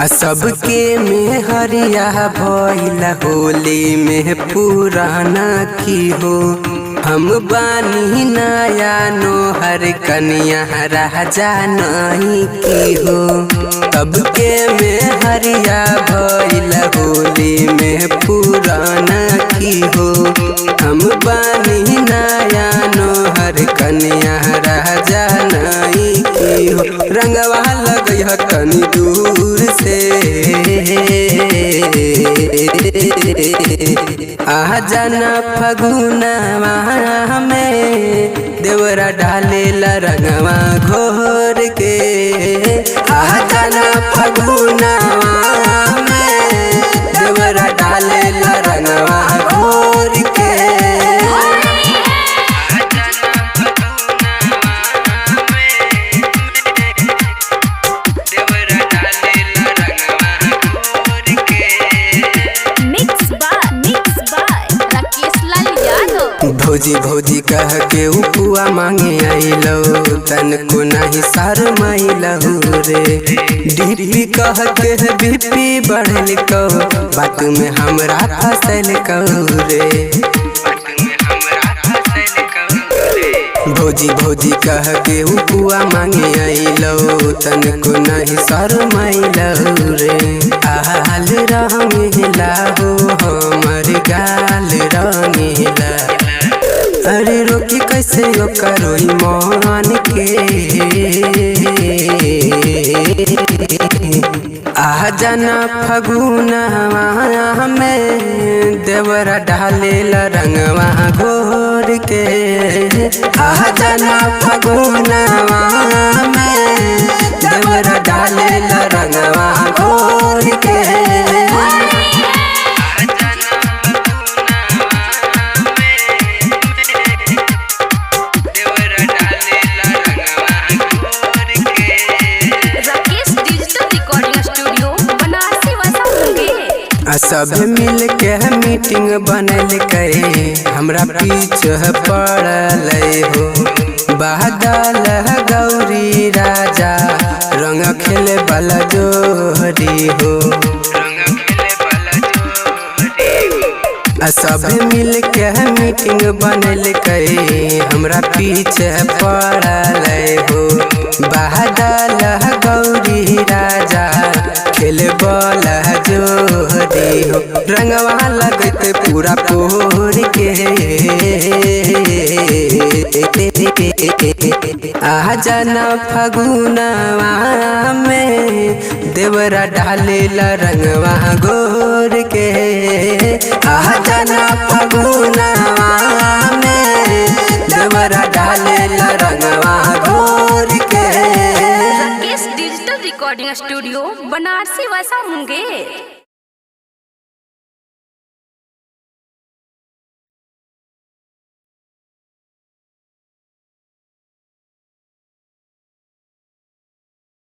आ सबके में हरिया भइला होली में पुराना की हो हम बानी नया नोहर कनिया राजा नहीं की हो सबके में हरिया भइला होली में पुराना की हो हम बानी नया नोहर कनिया राजा नहीं की हो रंगवा लगई ह तनी दूर से आ जाना फगुनवा में देवरा डालेला रंगवा घोर के आ जाना फगुनवा में देवरा डालेला रंगवा घोर के mix by mix by Rakesh Lal Yadav भौजी भौजी कह के उपुआ मांगे आइलो तन को नहीं सार माइलहु रे डीपी कह के बीपी बढ़ल को बात में हमरा फसल कहू रे भौजी भौजी कह के उपुआ मांगे आइलो तन को नहीं सर माइलहु रे आल रंगेला हो हमर गाल रंगेला अरे रोकी कैसे यो करोई मान के आ जाना फगुनवा में देवरा डालेला रंगवा घोर के आ जाना फगुनवा में देवरा डालेला रंगवा घोर के राकेश डिजिटल रिकॉर्डिंग स्टूडियो बनारसी वसा मुंगेर आ सब मिल के मीटिंग बनल करे हमरा पीछे पड़ल हो बादल गौरी राजा रंग खेले वाला जोहरी हो आ सब मिल के मीटिंग बनल करे हमरा पीछे पड़ल हो बादल गौरी राजा खेले बल जोहरी हो रंगवा लगत पूरा पोर के आ जाना फगुनवा में देवरा डालेला रंगवा गोर के आ जाना फगुनवा में देवरा डालेला रंगवा गोर के राकेश डिजिटल रिकॉर्डिंग स्टूडियो बनारसी वसा मुंगेर